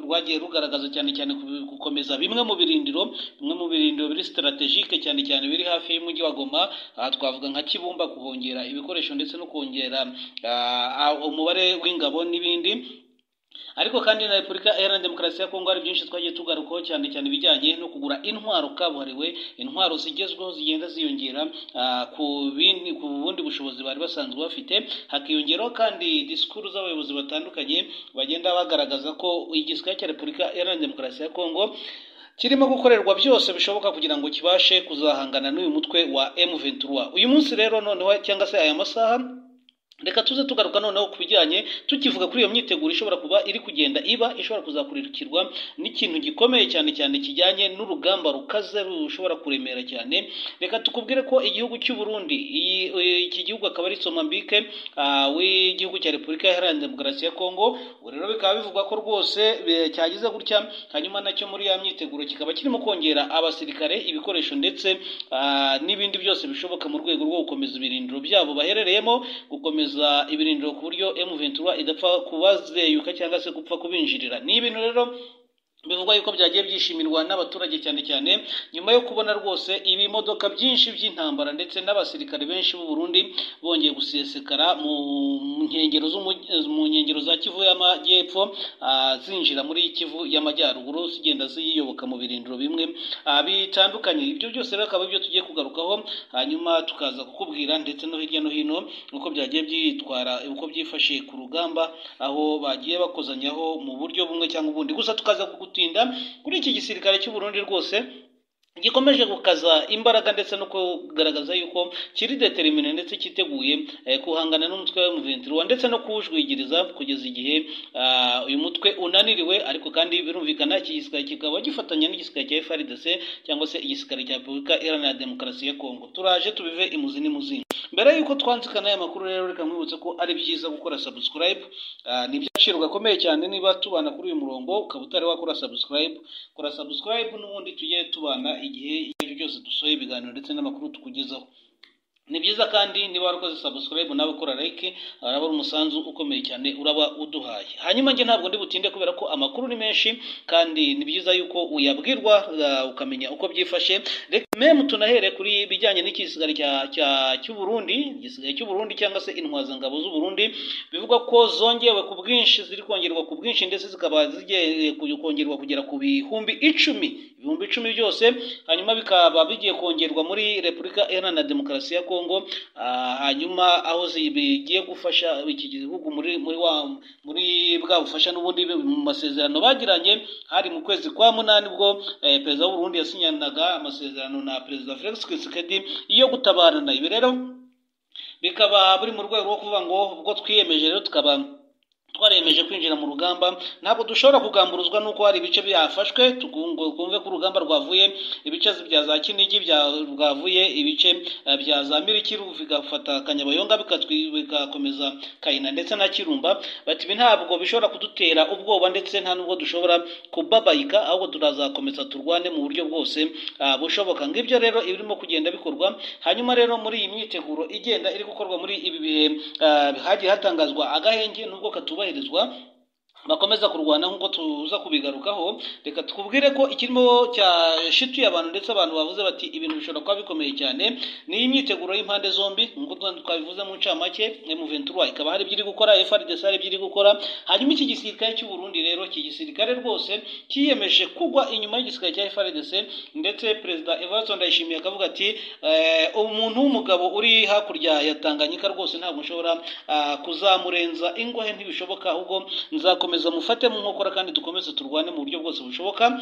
Speaker 1: rwagiye rugaragaza cyane cyane gukomeza bimwe mu birindiro bimwe mu birindiro biri sitarategike cyane cyane biri hafi y'umujyi wa goma twavuga nka kibumba kuhongera ibikoresho ndetse no kongera umubare w'ingabo n'ibindi ariko kandi na repubulika iharanira demokarasi ya kongo hari byinshi twagiye tugarukaho cyane cyane ibijyanye no kugura intwaro kabuhariwe intwaro zigezweho zigenda ziyongera ku bundi bushobozi bari basanzwe bafite hakiyongeraho kandi disikuru z'abayobozi batandukanye bagenda bagaragaza ko igisirikare cya repubulika iharanira demokarasi ya kongo kirimo gukorerwa byose bishoboka kugira ngo kibashe kuzahangana n'uyu mutwe wa M23 uyu munsi rero noneho cyangwa se aya masaha reka tuze tugaruka noneho ku bijyanye tukivuga kuri iyo myiteguro ishobora kuba iri kugenda iba ishobora kuzakurikirwa n'ikintu gikomeye cyane cyane kijyanye n'urugamba rukaze rushobora kuremera cyane reka tukubwire ko igihugu cy'u Burundi iyi- iki gihugu akaba ari Somambike ah, w'igihugu cya Repubulika Iharanira Demokarasi ya Kongo ubu rero bikaba bivugwa ko rwose eh, cyagize gutya hanyuma nacyo muri ya myiteguro kikaba kirimo kongera abasirikare ibikoresho ndetse ah, n'ibindi byose bishoboka mu rwego rwo gukomeza ibirindiro byabo baherereyemo gukomeza ibirindiro ku buryo M23 idapfa kubazeyuka cyangwa se gupfa kubinjirira ni ibintu rero bivugwa yuko byagiye byishimirwa n'abaturage cyane cyane nyuma yo kubona rwose ibimodoka byinshi by'intambara ndetse n'abasirikare benshi b'u Burundi bongeye gusesekara mu nkengero z'umugi- mu nkengero za Kivu y'amajyepfo ah, zinjira muri Kivu y'amajyaruguru zigenda ziyoboka mu birindiro bimwe ah, bitandukanye ibyo byose rero akaba ibyo tugiye kugarukaho hanyuma tukaza kukubwira ndetse no hirya no hino uko byagiye byitwara uko byifashe ku rugamba aho bagiye bakozanyaho mu buryo bumwe cyangwa ubundi gusa tukaza kugutinda kuri iki gisirikare cy'u Burundi rwose gikomeje gukaza imbaraga ndetse no kugaragaza yuko kiri determine ndetse cyiteguye eh, guhangana n'umutwe wa M23 ndetse no kuwujwigiriza kugeza igihe ah, uyu mutwe unaniriwe ariko kandi birumvikana iki gisirikare kikaba gifatanya n'igisirikare cya FARDC cyangwa se igisirikare cya Repubulika Iharanira Demokarasi ya Kongo turaje tubive imuzi n'imuzingo mbere y'uko twanzikana aya makuru rero reka nkwibutse ko ari byiza gukora subscribe Ah, ni iby'agaciro gakomeye cyane niba tubana kuri uyu murongo ukaba utari wakora subscribe kora subscribe n'ubundi tujye tubana igihe icyo ari cyo cyose dusohoye ibiganiro ndetse n'amakuru tukugezaho ni byiza kandi niba warakoze subscribe nawe ukora like araba ari umusanzu ukomeye cyane uraba uduhaye hanyuma njye ntabwo ndi butinde kubera ko amakuru ni menshi kandi ni byiza yuko uyabwirwa ah, ukamenya uko byifashe reka memu tunahere kuri bijyanye n'igisigari cya cya cy'u Burundi igisigaye cy'u Burundi cyangwa se intwazangabo z'u Burundi bivugwa ko zongewe ku bwinshi ziri kongerwa ku bwinshi ndetse zikaba zigiye ku- kongerwa kugera ku bihumbi icumi ibihumbi icumi byose hanyuma bikaba bigiye kongerwa muri Repubulika Iharanira Demokarasi ya Kongo ah, hanyuma aho zigiye gufasha iki gihugu muri muri wa muri bwa bufasha n'ubundi mu masezerano bagiranye hari mu kwezi kwa munani ubwo eh, perezida w'u Burundi yasinyanaga amasezerano na perezida Felix Tshisekedi yo gutabarana ibi rero bikaba buri mu rwego rwo kuvuga ngo ubwo twiyemeje rero tukaba twariyemeje kwinjira mu rugamba ntabwo dushobora kugamburuzwa n'uko hari ibice byafashwe tukumve twumve ko urugamba rwavuye ibice bya za kinigi bya- rwavuye ibice eh, bya za mirikiru bigafata kanyabayonga bikatwi- bigakomeza kayina ndetse na kirumba bati ibi ntabwo bishobora kudutera ubwoba ndetse nta nubwo dushobora kubabayika ahubwo turazakomeza turwane mu buryo bwose ah, bushoboka ngibyo rero ibirimo kugenda bikorwa hanyuma rero muri iyi myiteguro igenda iri gukorwa muri ibi bihe ah, hagiye hatangazwa agahenge nubwo katubahirizwa bakomeza kurwana nk'uko tuza kubigarukaho reka tukubwire ko ikirimo cyashituye abantu ndetse abantu bavuze bati ibintu bishobora kuba bikomeye cyane ni imyiteguro y'impande zombi nk'uko twa- twabivuze mu ncamake M23 ikaba hari ibyiri gukora FARDC hari ibyiri gukora hanyuma iki gisirikare cy'u Burundi rero iki gisirikare rwose kiyemeje kugwa inyuma y'igisirikare cya FARDC ndetse perezida Evariste Ndayishimiye akavuga ati eh, umuntu w'umugabo uri hakurya ya Tanganyika rwose ntabwo nshobora ah, kuzamurenza ingohe ntibishoboka ahubwo nzakomeza mufate mu nkokora kandi dukomeze turwane mu buryo bwose bushoboka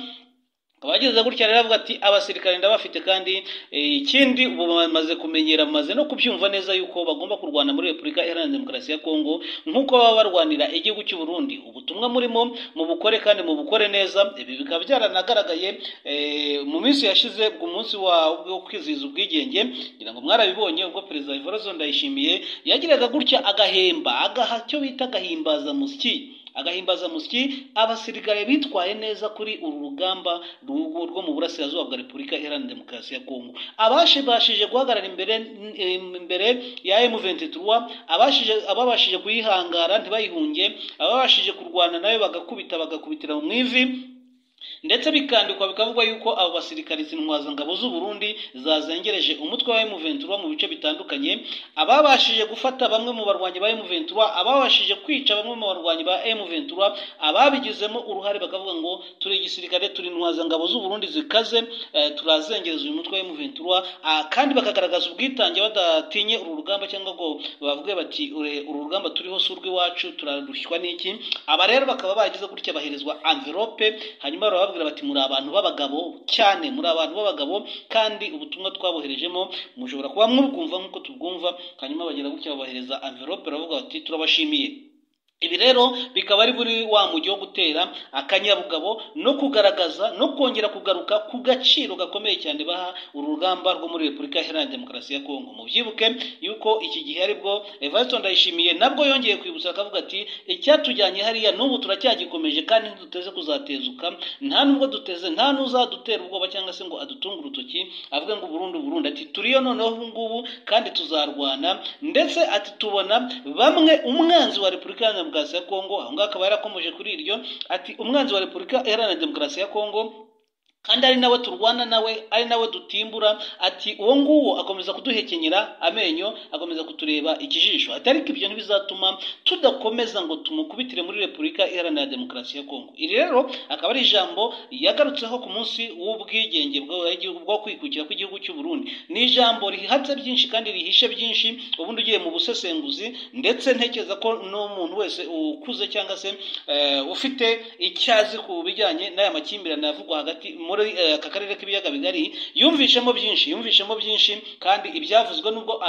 Speaker 1: akaba yageze gutya rero avuga ati abasirikare ndabafite kandi eh, ikindi ubu bamaze kumenyera bamaze no kubyumva neza yuko bagomba kurwana muri repubulika iharanira demokarasi ya kongo nk'uko baba barwanira igihugu cy'u burundi ubutumwa murimo mu bukore kandi mu bukore neza ibi bikaba byaranagaragaye eh, mu minsi yashize ku munsi wa wo kwizihiza ubwigenge ngira ngo mwarabibonye ubwo perezida ivarozo ndayishimiye yagiraga gutya agahemba agaha cyo bita agahimbaza musyi agahimbaza musyi abasirikare bitwaye neza kuri uru rugamba rwo rwo mu burasirazuba bwa repubulika iharanira demokarasi ya kongo abashibashije guhagarara imbere em, imbere ya M23 abashije ababashije kuyihangara ntibayihunge ababashije kurwana nayo bagakubita bagakubitira mu ivi ndetse bikandikwa bikavugwa yuko abo basirikare z'intwazangabo z'u Burundi zazengereje umutwe wa M23 mu bice bitandukanye ababashije gufata bamwe mu barwanyi ba M23 ababashije kwica bamwe mu barwanyi ba M23 ababigizemo uruhare bakavuga ngo turi igisirikare turi intwazangabo z'u Burundi zikaze eh, turazengereza uyu mutwe wa M23 ah, kandi bakagaragaza ubwitange badatinye uru rugamba cyangwa ngo bavuge bati "Ure- uru rugamba turiho si urw'iwacu turarushywa n'iki aba rero bakaba bagize gutya baherezwa envelope hanyuma baba bababwira bati muri abantu b'abagabo cyane muri abantu b'abagabo kandi ubutumwa twaboherejemo mushobora kuba mubwumva nk'uko tubwumva hanyuma bagera gutya babahereza envelope baravuga bati turabashimiye ibi rero bikaba ari buri wa mujyi wo gutera akanyabugabo no kugaragaza no kongera kugaruka ku gaciro gakomeye cyane baha uru rugamba rwo muri repubulika iharanira demokarasi ya kongo mubyibuke yuko iki gihe aribwo evariste ndayishimiye nabwo yongeye kwibutsa akavuga ati icyatujyanye hariya n'ubu turacyagikomeje kandi ntiduteze kuzatezuka nta nubwo duteze nta n'uzadutera ubwoba cyangwa se ngo adutunge urutoki avuge ngo burundu burundu ati turiyo noneho ubu ngubu kandi tuzarwana ndetse ati tubona bamwe umwanzi wa repubulika iharanira demokarasi ya kongo aho ngaho akaba yarakomeje kuri iryo ati umwanzi wa repubulika iharanira demokarasi ya kongo kandi ari nawe turwana nawe ari nawe dutimbura ati uwo nguwo akomeza kuduhekenyera amenyo akomeza kutureba ikijisho ati ariko ibyo ntibizatuma tudakomeza ngo tumukubitire muri repubulika iharanira demokarasi ya kongo iri rero akaba ari ijambo yagarutseho ku munsi w'ubwigenge bwo kwikukira kw'igihugu cy'u Burundi ni ijambo rihatse byinshi kandi rihishe byinshi ubundi ugiye mu busesenguzi ndetse ntekereza ko n'umuntu wese ukuze cyangwa se ufite icyazi ku bijyanye n'aya makimbirane avugwa hagati muri aka karere k'ibiyaga bigari yumvishemo byinshi yumvishemo byinshi kandi ibyavuzwe nubwo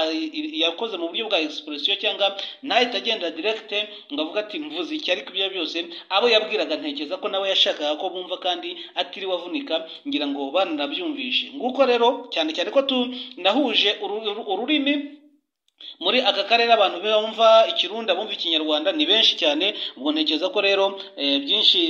Speaker 1: yakoze mu buryo bwa expression cyangwa ntahita agenda direct ngo avuga ati mvuze iki ariko ibyo byose abo yabwiraga ntekereza ko nawe yashakaga ko bumva kandi atiriwe avunika ngira ngo bananabyumvishe nguko rero cyane cyane ko tunahuje ururimi muri aka karere abantu bumva ikirundi abumva ikinyarwanda ni benshi cyane ubwo ntekereza ko rero byinshi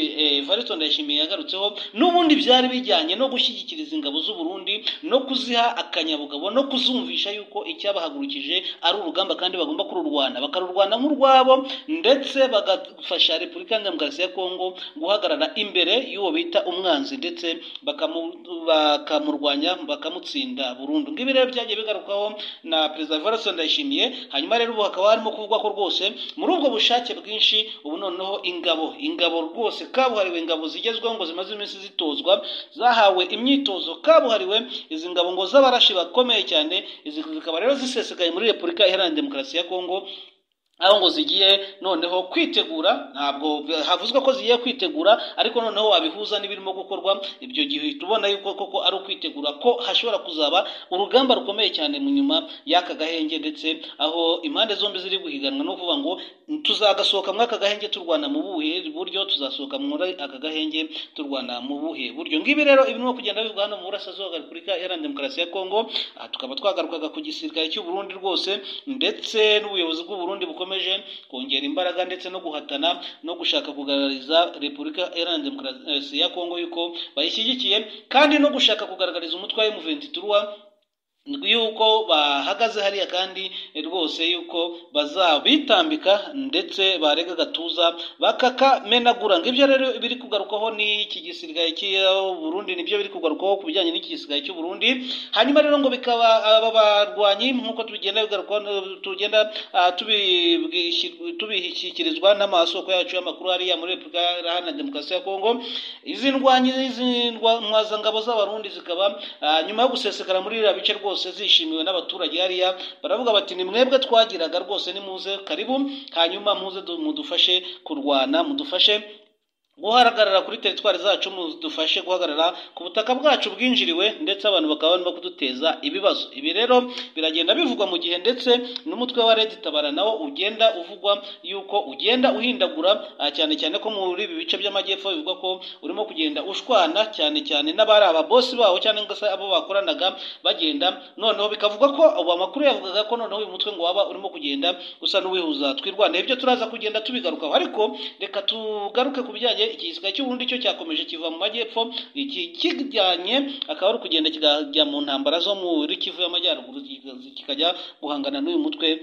Speaker 1: varito ndayishimiye yagarutseho n'ubundi byari bijyanye no gushyigikiriza ingabo z'u Burundi no kuziha akanyabugabo no kuzumvisha yuko icyabahagurukije ari urugamba kandi bagomba kururwana bakarurwana nk'urwabo ndetse bagafasha repubulika demokarasi ya kongo guhagarara imbere y'uwo bita umwanzi ndetse bakamurwanya bakamutsinda burundu ngibi rero byagiye bigarukaho na perezida varito ndayishimiye hanyuma rero ubu hakaba harimo kuvugwa ko rwose muri ubwo bushake bwinshi ubu noneho ingabo ingabo rwose kabuhariwe ingabo zigezweho ngo zimaze iminsi zitozwa zahawe imyitozo kabuhariwe izi ngabo ngo z'abarashi bakomeye cyane izi zikaba rero zisesekaye muri repubulika iharanira demokarasi ya kongo aho ngo zigiye noneho kwitegura ntabwo havuzwe ko zigiye kwitegura ariko noneho wabihuza n'ibirimo gukorwa ibyo gihe uhita ubona yuko koko ari ukwitegura ko hashobora kuzaba urugamba rukomeye cyane mu nyuma y'aka gahenge ndetse aho impande zombi ziri guhiganwa no kuvuga ngo tuzagasohoka muri aka gahenge turwana mu buhe buryo tuzasohoka muri aka gahenge turwana mu buhe buryo ngibi rero ibirimo kugenda bivugwa hano mu burasirazuba bwa repubulika iharanira demokarasi ya kongo aha tukaba twagarukaga ku gisirikare cy'u Burundi rwose ndetse n'ubuyobozi bw'u Burundi bukomeye bukomeje kongera imbaraga ndetse no guhatana no gushaka kugaragariza repubulika iharanira demokarasi ya kongo yuko bayishyigikiye kandi no gushaka kugaragariza umutwe wa emuventi turuwa yuko bahagaze hariya kandi rwose yuko bazabitambika ndetse barega agatuza bakakamenagura ngo ibyo rero biri kugarukaho n'iki gisirikare Burundi nibyo biri kugarukaho ku bijyanye n'iki gisirikare cy'uburundi hanyuma rero ngo bikaba aba barwanyi nk'uko tugenda tugenda tubishyikirizwa n'amasoko yacu y'amakuru hariya muri repubulika iharanira demokarasi ya kongo izi ndwanyi izi mwazangabo z'abarundi zikaba nyuma yo gusesekara muri iriya bice rwose rwose zishimiwe n'abaturage hariya baravuga bati ni mwebwe twagiraga rwose nimuze karibu hanyuma muze mudufashe kurwana mudufashe guhagarara kuri teritwari zacu dufashe guhagarara ku butaka bwacu bwinjiriwe ndetse abantu bakaba barimo kuduteza ibibazo ibi rero biragenda bivugwa mu gihe ndetse n'umutwe wa leta itabara nawo ugenda uvugwa yuko ugenda uhindagura cyane cyane ko muri ibi bice by'amajyepfo bivugwa ko urimo kugenda ushwana cyane cyane n'abari ababosi bawo cyangwa se abo bakoranaga bagenda noneho bikavugwa ko abo makuru yavugaga ko noneho uyu mutwe ngo waba urimo kugenda usa n'uwihuza twirwanaho ibyo turaza kugenda tubigarukaho ariko reka tugaruke ku bijyanye igisirikare cy'uburundi cyo cyakomeje kiva mu majyepfo iki kijyanye akaba ari ukugenda kikajya mu ntambara zo muri kivu y'amajyaruguru kikajya guhangana n'uyu mutwe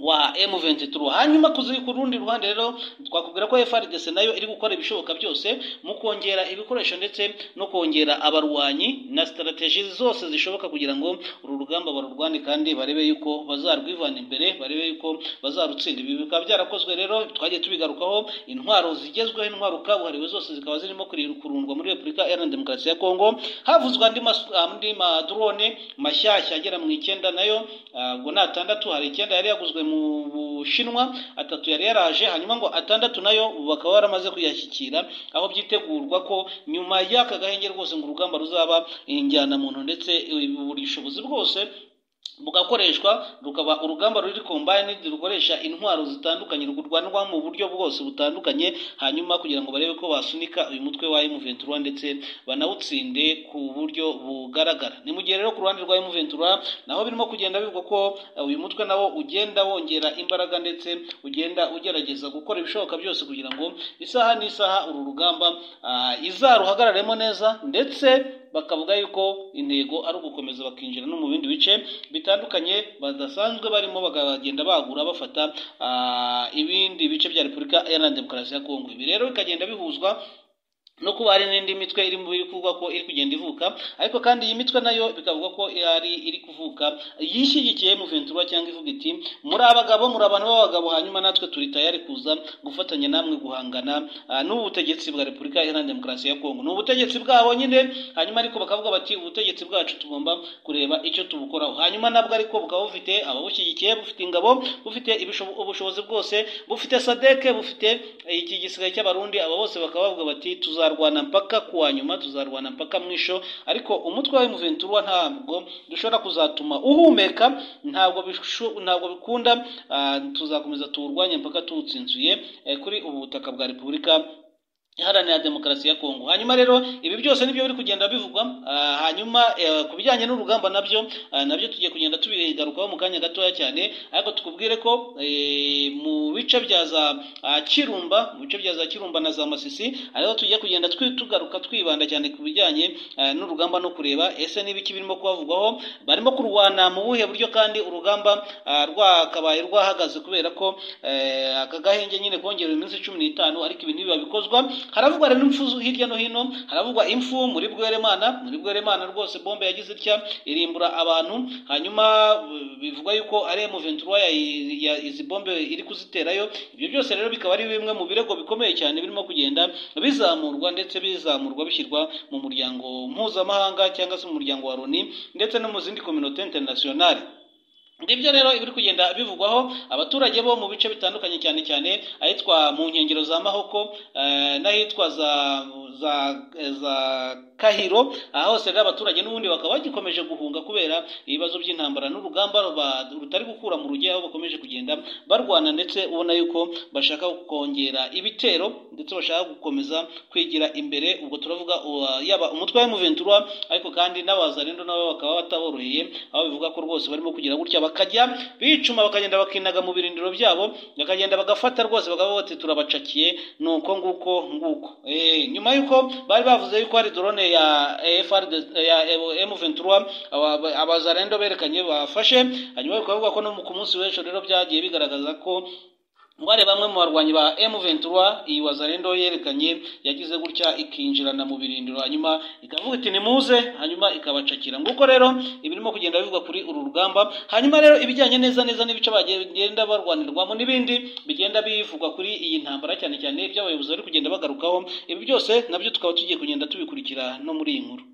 Speaker 1: wa M23 hanyuma kuziri ku rundi ruhande rero twakubwira ko FRDC nayo iri gukora ibishoboka byose mu kongera ibikoresho ndetse no kongera abarwanyi na strategies zose zishoboka kugira ngo uru rugamba barurwane kandi barebe yuko bazarwivana imbere barebe yuko bazarutsinda ibi bikaba byarakozwe rero twagiye tubigarukaho intwaro zigezweho intwaro kabuhariwe zose zikaba zirimo kurundwa muri Repubulika Iharanira Demokarasi ya Kongo havuzwe andi andi madrone mashyashya agera mu icyenda nayo ubwo natandatu hari icyenda yari yaguzwe mu bushinwa atatu yari yaraje hanyuma ngo atandatu nayo bakaba baramaze kuyashyikira aho byitegurwa ko nyuma y'aka gahenge rwose ngo urugamba ruzaba injyanamuntu ndetse buri bushobozi bwose bugakoreshwa rukaba urugamba ruri combine rukoresha intwaro zitandukanye rurwanwa mu buryo bwose butandukanye hanyuma kugira ngo barebe ko basunika uyu mutwe wa M23 ndetse banawutsinde ku buryo bugaragara ni mu gihe rero ku ruhande rwa M23 naho birimo kugenda bivugwa ko uh, uyu mutwe nawo ugenda wongera imbaraga ndetse ugenda ugerageza gukora ibishoboka byose kugira ngo isaha n'isaha uru rugamba uh, izaruhagararemo neza ndetse bakavuga yuko intego ari ugukomeza bakinjira no mu bindi bice bitandukanye badasanzwe barimo bakagenda bagura bafata ibindi bice bya repubulika iharanira demokarasi ya kongo ibi rero bikagenda bihuzwa no kuba hari n'indi mitwe iri mu kuvugwa ko iri kugenda ivuka ariko kandi iyi mitwe nayo bikavugwa ko ari iri kuvuka yishyigikiye mu ventura cyangwa ivuga iti muri abagabo muri abantu b'abagabo hanyuma natwe turi tayari kuza gufatanya namwe guhangana n'ubu butegetsi bwa repubulika iharanira demokarasi ya kongo ni ubutegetsi bwabo nyine hanyuma ariko bakavuga bati ubutegetsi bwacu tugomba kureba icyo tubukoraho hanyuma nabwo ariko bukaba bufite ababushyigikiye bufite ingabo bufite ubushobozi bwose bufite sadeke bufite iki gisigaye cy'abarundi aba bose bakaba bavuga bati tuzaba tuzarwana mpaka kuwa nyuma tuzarwana mpaka mwisho ariko umutwe wa M23 ntabwo dushobora kuzatuma uhumeka ntabwo ntabwo bikunda tuzakomeza tuwurwanya mpaka tuwutsinzuye kuri ubu butaka bwa repubulika iharanira demokarasi ya kongo hanyuma rero ibi byose nibyo biri kugenda bivugwa hanyuma ku bijyanye n'urugamba nabyo nabyo tugiye kugenda tubigarukaho mu kanya gatoya cyane ariko tukubwire ko mu bice bya za kirumba mu bice bya za kirumba na za masisi ariho tugiye kugenda tugaruka twibanda cyane ku bijyanye n'urugamba no kureba ese n'ibiki birimo kuhavugwaho barimo kurwana mu buhe buryo kandi urugamba rwakabaye rwahagaze kubera ko aka gahenge nyine kongerewe iminsi cumi n'itanu ariko ibi ntibiba bikozwa haravugwa rero impfu hirya no hino haravugwa impfu muri bweremana muri bweremana rwose bombe yagize itya irimbura abantu hanyuma bivugwa yuko ari M23 izi bombe iri kuziterayo ibyo byose rero bikaba ari bimwe mu birego bikomeye cyane birimo kugenda bizamurwa ndetse bizamurwa bishyirwa mu muryango mpuzamahanga cyangwa se mu muryango wa Loni ndetse no mu zindi communauté internationale ngibyo rero ibiri kugenda bivugwaho abaturage bo mu bice bitandukanye cyane cyane ahitwa mu nkengero za mahoko n'ahitwa za za za kahiro aha hose rero abaturage n'ubundi bakaba bagikomeje guhunga kubera ibibazo by'intambara n'urugamba rutari gukura mu rujya aho bakomeje kugenda barwana ndetse ubona yuko bashaka kongera ibitero ndetse bashaka gukomeza kwigira imbere ubwo turavuga yaba umutwe wa muventura ariko kandi n'abazarendo nabo bakaba bataboroheye aho bivuga ko rwose barimo kugira gutya bakajya bicuma bakagenda bakinaga mu birindiro byabo bakagenda bagafata rwose bakaba bati turabacakiye nuko nguko nguko eh nyuma yuko bari bavuze yuko hari drone ya FRD ya M23 abazarendo berekanye bafashe hanyuma bakavuga ko no ku munsi w'ejo rero byagiye bigaragaza ko Ngware bamwe mu barwanyi ba M23 iyi Wazalendo yerekanye yagize gutya ikinjirana mu birindiro hanyuma ikavuga iti nimuze hanyuma ikabacakira nguko rero ibirimo kugenda bivugwa kuri uru rugamba hanyuma rero ibijyanye neza neza n'ibice bagenda barwanirwamo n'ibindi bigenda bivugwa kuri iyi ntambara cyane cyane iby'abayobozi bari kugenda bagarukaho ibi byose nabyo tukaba tugiye kugenda tubikurikira no muri iyi nkuru